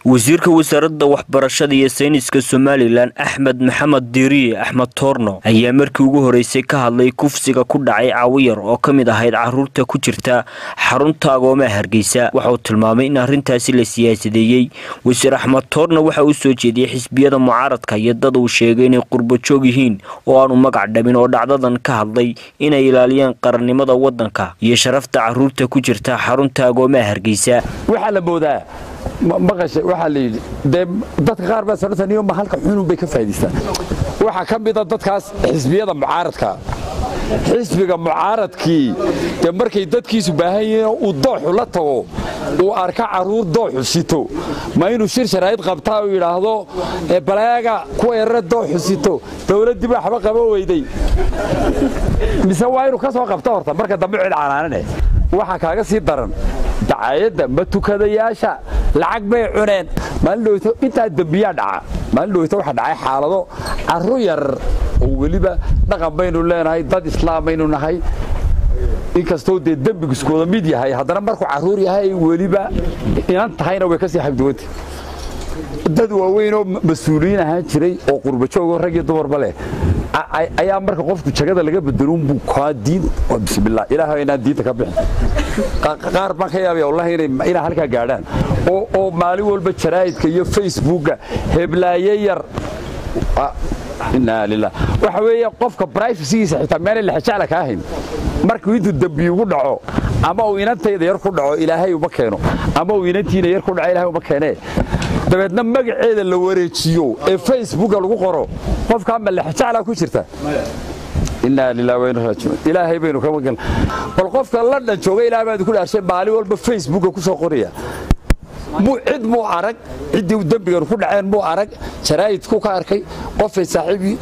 wasiirka wasaaradda waxbarashada iyo sayniska somalilan axmed maxamed diiriye axmed toorno ayaa markii ugu horeysay ka hadlay kufsiga ku dhacay caawiyar oo ka mid ahayd caruurta ku jirta xarunta agoomaha hargeysa waxauu tilmaamay in arrintaasi la siyaasadeeyey wasiir axmed toorno waxa uu soo jeediyey xisbiyada mucaaradka iyo dad uu sheegay inay qurbajoog yihiin oo aanu magac dhabin oo dhacdadan ka hadlay inay ilaaliyeen qarannimada waddanka iyo sharafta caruurta ku jirta xarunta agoomaha hargeysa waxaa la moodaa maqasha waxaa la yidhi dee dadka qaar baa sanatan iyo halka xunun bay ka faa'idaystaan waxaa ka mid a dadkaas xisbiyada mucaaradka xisbiga mucaaradkii dee markay dadkiisu baahan yihiin uu dooxu la tago uu arka carruur dooxu sito ma inuu shir sharaa'id qabtaa uu yidhaahdo baleega kuwa yarare dooxu sito dawladdii baa waxba qaba weyday mise waa inuu ka soo qabto horta marka dambe cid canaanane waxaa kaaga sii daran dacaayadda ma tukadayaasha lacag bay cuneen maalin dhowto intaa dembiyaa dhaca maalin dhowto waxaa dhacay xaalado carru yar oo weliba dhaqan baynu leenahay dad islaam baynu nahay inkastoo dee dembigu iskooda mid yahay haddana markuu carruur yahay weliba inan tahayna way ka sii xabduwanta dad waaweynoo mas-uuliyiin ahaan jiray oo qurbajoogoo rag iyo dumarba leh ayaa marka qofku jagada laga bedelunbuu kaa diin bismillah ilaahay inaan diinta ka bixin qaar baan ka yaabaya wallahi inay halkaa gaadhaan oo maalin walba jaraa'idka iyo facebooka heblaaye yar inaa lilah waxa weeye qofka brivacygiisa xitaa meelay lexjecla kaa hayn markuu intuu dembi ugu dhaco ama uu inantayda yar ku dhaco ilaahay uma keeno ama uu inantiina yar ku dhaco ilahay uma keenee dabeedna magaceeda la wareejiyo ee facebooka lagu qoro qofkaa ma lexjeclaa ku jirta inaa lilah waynu raajicuun ilaahay baynu ka magal bal qofka london jooga ilaah baad ku dhaarshay maalin walba facebooka ku soo qoraya cid muu arag ciddii dembigan ku dhaceen muu arag jaraa'idku ka arkay qofay saaxiibii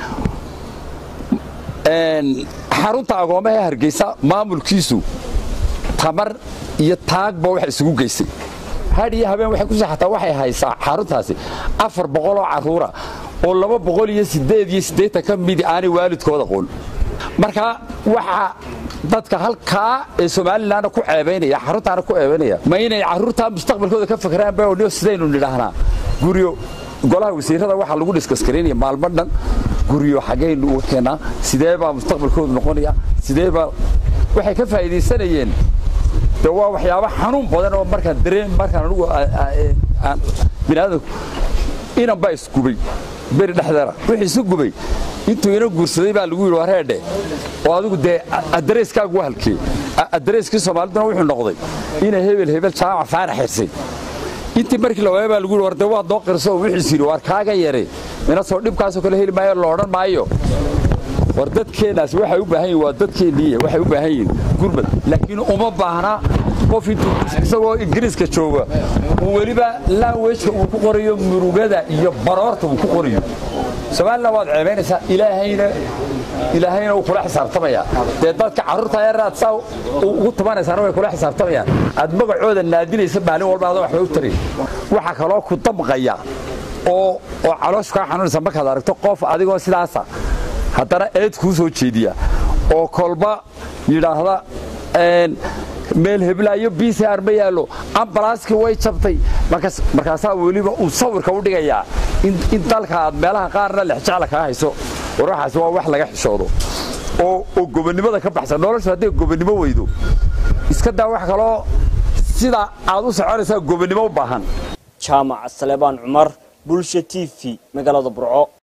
xarunta agoomaha ee hargeysa maamulkiisu tamar iyo taagba waxa isugu geysay hadh iyo habeen waxay ku saxataa waxay haysaa xaruntaasi afar boqoloo carruura oo laba boqol iyo siddeed iyo siddeetan ka midi aanay waalidkooda qoon marka waxaa dadka halkaa ee somalilanna ku ceebaynaya xaruntaana ku ceebaynaya ma inay carruurtaa mustaqbalkooda ka fakraan ba odhiyo sidaynu nidhaahnaa guryo golaha wasiirada waxaa lagu dhiskaskaraynaya maalmo dhan guryo xaggaynu u keennaa sidee baa mustaqbalkoodu noqonaya sidee baa waxay ka faa'iidaysanayeen de waa waxyaaba xanuun badan oo markaan dareen markaan anugu biniaadanku inan baa isgubay beri dhexdeera wixii isu gubay intuu ina guursaday baa lagu yidhi wareedhe oo adigu dee adareyskaagu waa halkee adareyskii soomaaliduna wuxuu noqday ina hebel hebel jaamac faarax xirsay intii markii la waaya baa lagu yidhi war dee waad noo qirso wixiis yidhi war kaaga yare mina soo dhibkaasoo kale heli maayo la odhan maayo war dadkeennaas waxay u baahan yihin waa dadkeenniiye waxay u baahan yihiin gurmad laakiin uma baahna qof intuu isagoo ingiriiska jooga uu weliba lanwejka uu ku qorayo murugada iyo baroorta uu ku qorayo somalilan waad ceebaynaysaa ilaahayna ilaahayna uu kula xisaabtamayaa dee dadka carruurta yaraad saa ugu tumanaysaana way kula xisaabtamayaan aad magacooda naadinaysa maalin walba adoo waxba u tarin waxaa kaloo ku damqaya oo oo calooshu kaa xanuunaysa markaad aragto qof adigoo sidaasa haddana eed kuu soo jeediya oo kolba yidhaahda meel heblaayo bcr ma yaallo ambalaaskii way jabtay markaasaa weliba uu sawirka u dhigayaa in dalka aad meelaha qaarna lexjecla kaa hayso war waxaas waa wax laga xishoodo oo gobonnimada ka baxsan noloshu hadday gobonnimo weydo iska daa wax kaloo sida aad u soconaysaa gobonnimo u baahan jaamac salebaan cumar bulsha t v magaalada burco